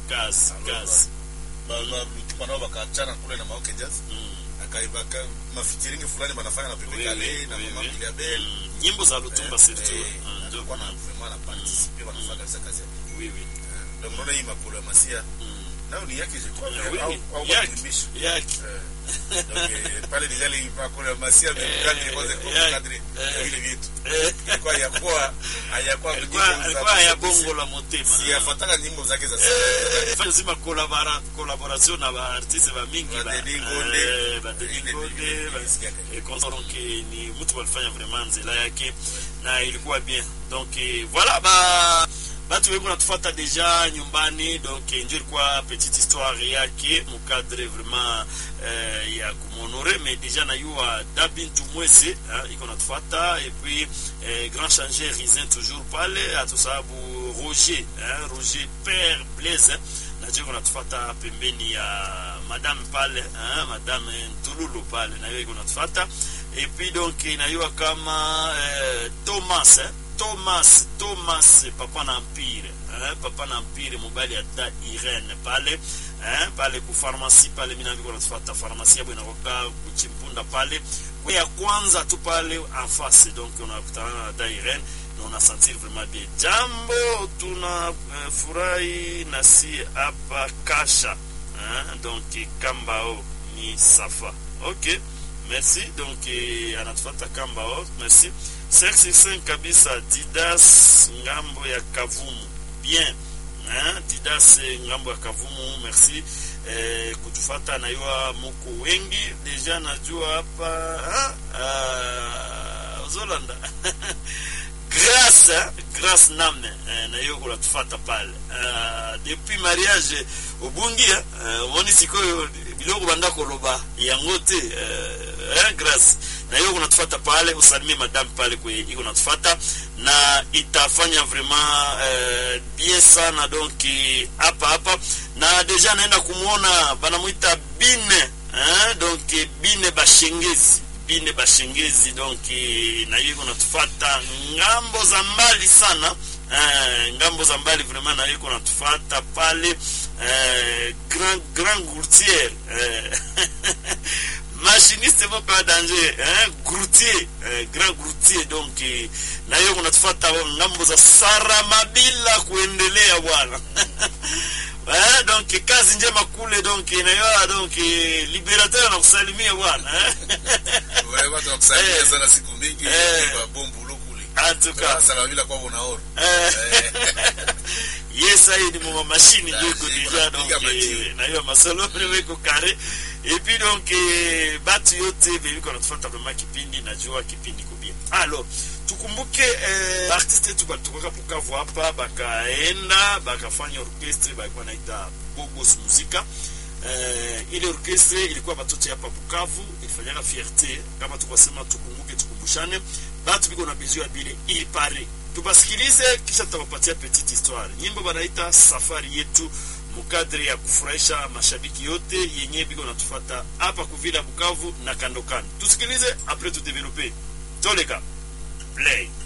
kazi kazi lutima nao wakaachana kule na maoke jazz Mm. akaibaka mafitiringi fulani wanafanya na Pepe Oui, Kale oui, na oui, Mama oui. Biliabel Mm. nyimbo za lutumba surtout Eh, Mm, ndio alikuwa na vraiment na participer wanafanya kabisa kazi yake oui oui ndio mnaona hii makolo ya masia Mm. nayo ni yake je crois Eh, oui, au oui. au Yaki, kuimisha yaki. donc eh, pale déjà les makolo ya masia mais kadri kwanza eh, kwa kadri eh. vile vitu Eh, ilikuwa yakuwa hayakuwa alikuwa alikuwa ya bongo la motema si yafataka nyimbo zake za Eh, fanya zima collabora- collaboration na baartiste bamingi ba- Badeni Ngonde. eh, Badeni Ile Ngonde, ndio ba- nilisikia. eh, consort, donc eh, ni mtu walifanya vraiment nzela yake na ilikuwa bien donc eh, voilà ba batu wengi natufuata deja nyumbani donc eh, njo ilikuwa petite histoire yake mukadre vraiment eh, ya kumonore mais deja nayua dabintu mwese hein, iko natufuata et puis eh, grand changer risin toujours pale hatusababu roger hein, roger père blaise hein, najua iko natufuata pembeni ya madame pale hein, madame ntululu pale nayo iko natufuata et puis donc inayua kama eh, thomas hein, thomas thomas papa na empire hein, papa na empire mobali ya da irene pale hein, pale ku pharmacie pale mina viko natufuata pharmacie yabo inakoka kuchimpunda pale kwa ya kwanza tu pale en face donc unakutana na da irene na unasentir vraiment bien jambo tuna uh, furahi na si hapa kasha hein, donc kambao ni safa ok merci donc eh, anatufata kambao merci 565 kabisa didas ngambo ya kavumu bien hein? didas eh, ngambo ya kavumu merci eh, kutufata nayua muko wengi deja najua hapa ah, ozolanda grâce hein? grâce namne eh, nayo kunatufata pale uh, depuis mariage obungi eh, omoni sikoyo biloko banda koloba yango te eh, eh, grâce nayo kunatufata pale usalimie madame pale kwe iko natufata na itafanya vraiment eh, bien sana donc eh, hapa hapa na deja naenda kumwona banamwita bine eh, donc eh, bine bashengezi bine bashengezi donc eh, na hiyo natufata ngambo za mbali sana eh, ngambo za mbali vraiment na hiyo natufata pale eh, grand grand gourtier eh, machiniste moko ya danger eh, groutier eh, grand groutier donc eh, na hiyo kunatufata ngambo za saramabila kuendelea bwana Eh, donc kazi njema kule donc inayoa donc eh, liberateur anakusalimia bwana eh. wewe watu wakusalimia Eh. sana siku mingi Eh. kwa bombu lukuli en tout cas sasa la bila kwa unaona eh, yes hii ni mwa machine ndio iko Ah, deja iko donc napiga eh, majiwe. na hiyo masolo ndio iko kare et puis donc eh, batu yote beliko natufuata vraiment kipindi najua kipindi kubia alors tukumbuke eh, artiste yetu balitokoka Bukavu hapa bakaenda bakafanya orchestre balikuwa naita Bogos Muzika eh, ile orchestre ilikuwa batoto hapa Bukavu ilifanyaka fierté kama tukasema tukumbuke tukumbushane batu biko na besoin ya bile il pare tubasikilize kisha tutawapatia petite histoire nyimbo banaita safari yetu mukadre ya kufurahisha mashabiki yote yenye biko natufata hapa kuvila Bukavu na kando kando tusikilize apres tudevelope toleka play